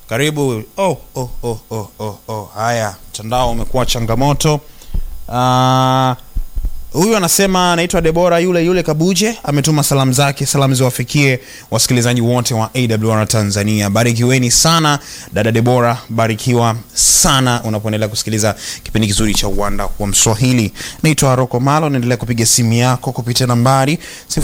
karibu oh, oh, oh, oh, oh, oh. haya mtandao umekuwa changamoto Ah, huyu anasema anaitwa debora yule yule kabuje ametuma salamu zake salamu ziwafikie wasikilizaji wote wa awr tanzania barikiweni sana dada debora barikiwa sana unapoendelea kusikiliza kipindi kizuri cha uwanda wa mswahili naitwa roko malo naendelea kupiga simu yako kupitia nambari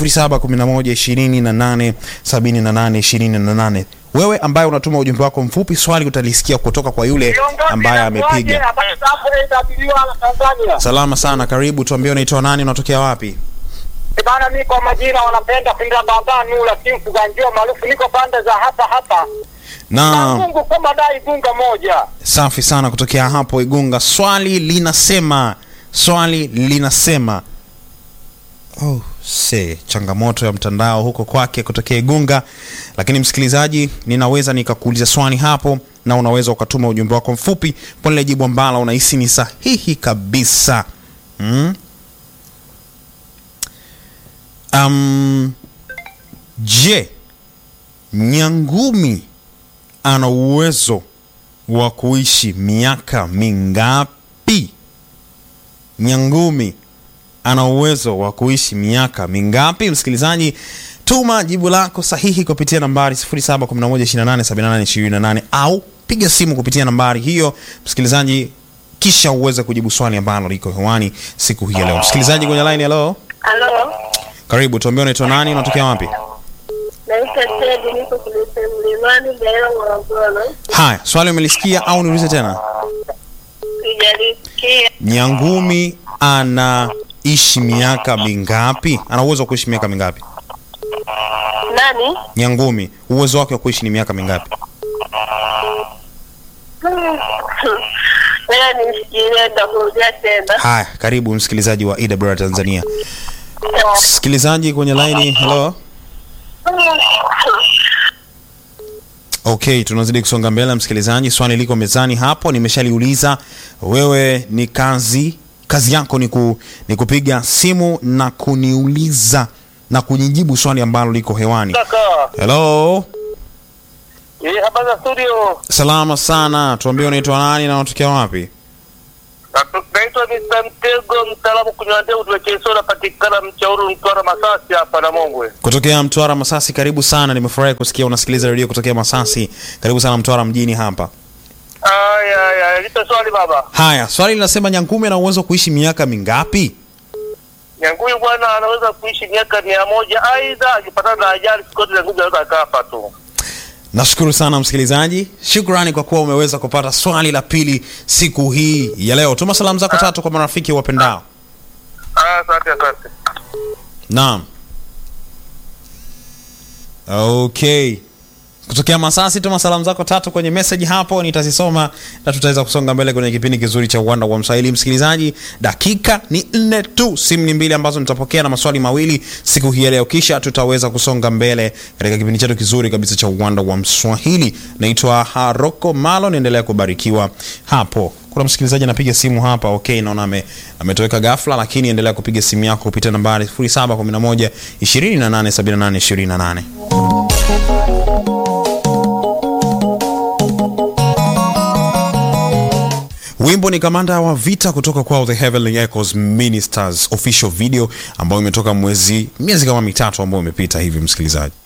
711287828 wewe ambaye unatuma ujumbe wako mfupi swali utalisikia kutoka kwa yule ambaye amepiga salama sana karibu tuambie unaitwa nani unatokea wapi Bana, mi kwa majina wanapenda pinda baba nula simfu ganjio maarufu, niko pande za hapa hapa na na Mungu kama dai gunga moja. safi sana kutokea hapo igunga swali linasema swali linasema oh, se changamoto ya mtandao huko kwake kutokea igunga lakini msikilizaji ninaweza nikakuuliza swali hapo na unaweza ukatuma ujumbe wako mfupi kwa lile jibu ambalo unahisi ni sahihi kabisa mm? um, je nyangumi ana uwezo wa kuishi miaka mingapi nyangumi ana uwezo wa kuishi miaka mingapi msikilizaji tuma jibu lako sahihi kupitia nambari 711287828 au piga simu kupitia nambari hiyo msikilizaji kisha uweze kujibu swali ambalo liko hewani siku hii ya leo msikilizaji kwenye line hello Halo, karibu tuambie unaitwa nani unatokea wapi naitwa Tedi, niko kulise mlimani Gairo, Morogoro. haya swali umelisikia au niulize tena Sijalisikia. nyangumi anaishi miaka mingapi ana uwezo wa kuishi miaka mingapi Nani? nyangumi uwezo wake wa kuishi ni miaka mingapi Wewe nimsikilie, nitakurudia tena. haya karibu msikilizaji wa ewr tanzania msikilizaji kwenye laini hello okay tunazidi kusonga mbele msikilizaji swali liko mezani hapo nimeshaliuliza wewe ni kazi kazi yako ni, ku, ni kupiga simu na kuniuliza na kunijibu swali ambalo liko hewani Kaka, hello eh, habari za studio. salama sana tuambie unaitwa nani na unatokea wapi Na- Naitwa Mr. Mtego, mtaalamu kunywa ndevu, tuwekesho napatikana Mchauru, Mtwara, Masasi hapa na Mongwe. kutokea mtwara masasi karibu sana nimefurahi kusikia unasikiliza redio kutokea masasi karibu sana mtwara mjini hapa Aya, aya, lipe swali baba. haya swali linasema nyangumi ana uwezo wa kuishi miaka mingapi Nyanguyu bwana anaweza kuishi miaka mia moja, aidha akipatana na ajali siku zote Nyanguyu anaweza akafa tu. nashukuru sana msikilizaji shukrani kwa kuwa umeweza kupata swali la pili siku hii ya leo tuma salamu zako tatu kwa marafiki wapendao Ah, Asante, asante. naam okay kutokea masasi tuma salamu zako tatu kwenye message hapo nitazisoma na tutaweza kusonga mbele kwenye kipindi kizuri cha uwanda wa mswahili msikilizaji dakika ni nne tu simu ni mbili ambazo nitapokea na maswali mawili siku hii ya leo kisha tutaweza kusonga mbele katika kipindi chetu kizuri kabisa cha uwanda wa mswahili naitwa haroko malo niendelea kubarikiwa hapo kuna msikilizaji anapiga simu hapa okay naona ame, ametoweka ghafla lakini endelea kupiga simu yako kupitia nambari 711 2878 28 wimbo ni kamanda wa vita kutoka kwao the heavenly echoes ministers official video ambayo imetoka mwezi miezi kama mitatu ambayo imepita hivi msikilizaji